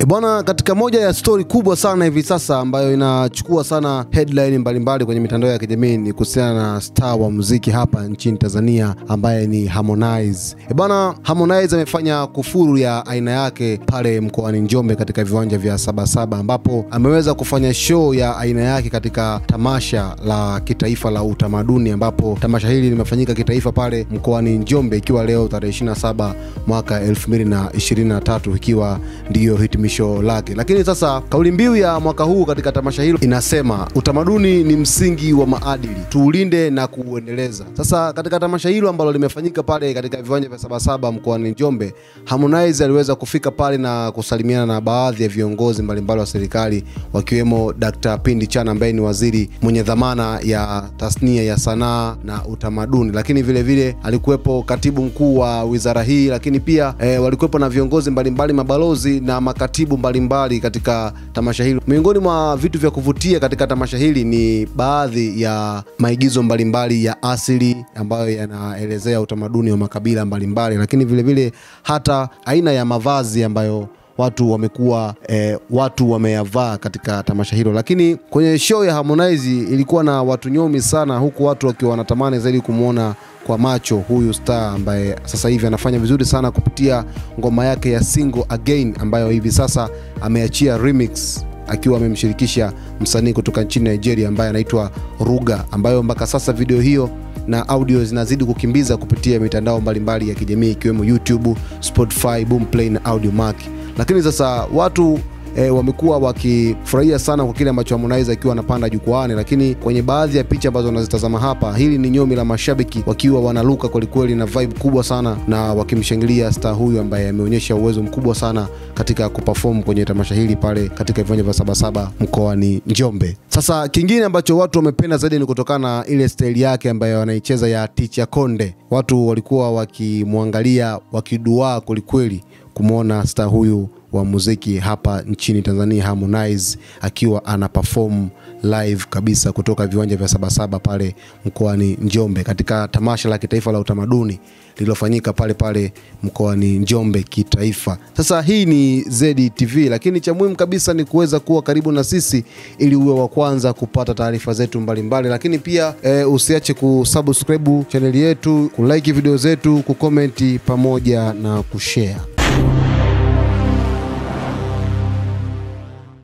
bwana, katika moja ya stori kubwa sana hivi sasa ambayo inachukua sana headline mbalimbali kwenye mitandao ya kijamii ni kuhusiana na star wa muziki hapa nchini Tanzania ambaye ni Harmonize. E bwana, Harmonize amefanya kufuru ya aina yake pale mkoani Njombe katika viwanja vya Sabasaba ambapo ameweza kufanya show ya aina yake katika tamasha la kitaifa la utamaduni ambapo tamasha hili limefanyika kitaifa pale mkoani Njombe ikiwa leo tarehe 27 mwaka 2023 ikiwa ndiyo hitimisho lake. Lakini sasa kauli mbiu ya mwaka huu katika tamasha hilo inasema utamaduni ni msingi wa maadili, tuulinde na kuuendeleza. Sasa katika tamasha hilo ambalo limefanyika pale katika viwanja vya Sabasaba mkoani Njombe, Harmonize aliweza kufika pale na kusalimiana na baadhi ya viongozi mbalimbali wa serikali wakiwemo Dr. Pindi Chana ambaye ni waziri mwenye dhamana ya tasnia ya sanaa na utamaduni, lakini vile vile alikuwepo katibu mkuu wa wizara hii, lakini pia e, walikuwepo na viongozi mbalimbali, mabalozi na makatibu mbalimbali katika tamasha hilo. Miongoni mwa vitu vya kuvutia katika tamasha hili ni baadhi ya maigizo mbalimbali ya asili ambayo yanaelezea utamaduni wa makabila mbalimbali, lakini vile vile hata aina ya mavazi ambayo watu wamekuwa eh, watu wameyavaa katika tamasha hilo. Lakini kwenye show ya Harmonize ilikuwa na watu nyomi sana, huku watu wakiwa wanatamani zaidi kumwona kwa macho huyu star ambaye sasa hivi anafanya vizuri sana kupitia ngoma yake ya single again ambayo hivi sasa ameachia remix akiwa amemshirikisha msanii kutoka nchini Nigeria ambaye anaitwa Ruga, ambayo mpaka sasa video hiyo na audio zinazidi kukimbiza kupitia mitandao mbalimbali ya kijamii ikiwemo YouTube, Spotify, Boomplay na Audiomack. Lakini sasa watu e, wamekuwa wakifurahia sana kwa kile ambacho Harmonize akiwa anapanda jukwaani, lakini kwenye baadhi ya picha ambazo wanazitazama hapa, hili ni nyomi la mashabiki wakiwa wanaluka kwelikweli na vibe kubwa sana na wakimshangilia star huyu ambaye ameonyesha uwezo mkubwa sana katika kuperform kwenye tamasha hili pale katika viwanja vya Sabasaba mkoani Njombe. Sasa kingine ambacho watu wamependa zaidi ni kutokana na ile staili yake ambayo anaicheza ya Ticha Konde. Watu walikuwa wakimwangalia wakiduaa kwelikweli kumwona star huyu wa muziki hapa nchini Tanzania Harmonize akiwa ana perform live kabisa kutoka viwanja vya Sabasaba pale mkoani Njombe katika tamasha la kitaifa la utamaduni lililofanyika pale pale mkoani Njombe kitaifa. Sasa hii ni ZTV, lakini cha muhimu kabisa ni kuweza kuwa karibu na sisi ili uwe wa kwanza kupata taarifa zetu mbalimbali, lakini pia e, usiache kusubscribe chaneli yetu, kulike video zetu, kukomenti pamoja na kushare.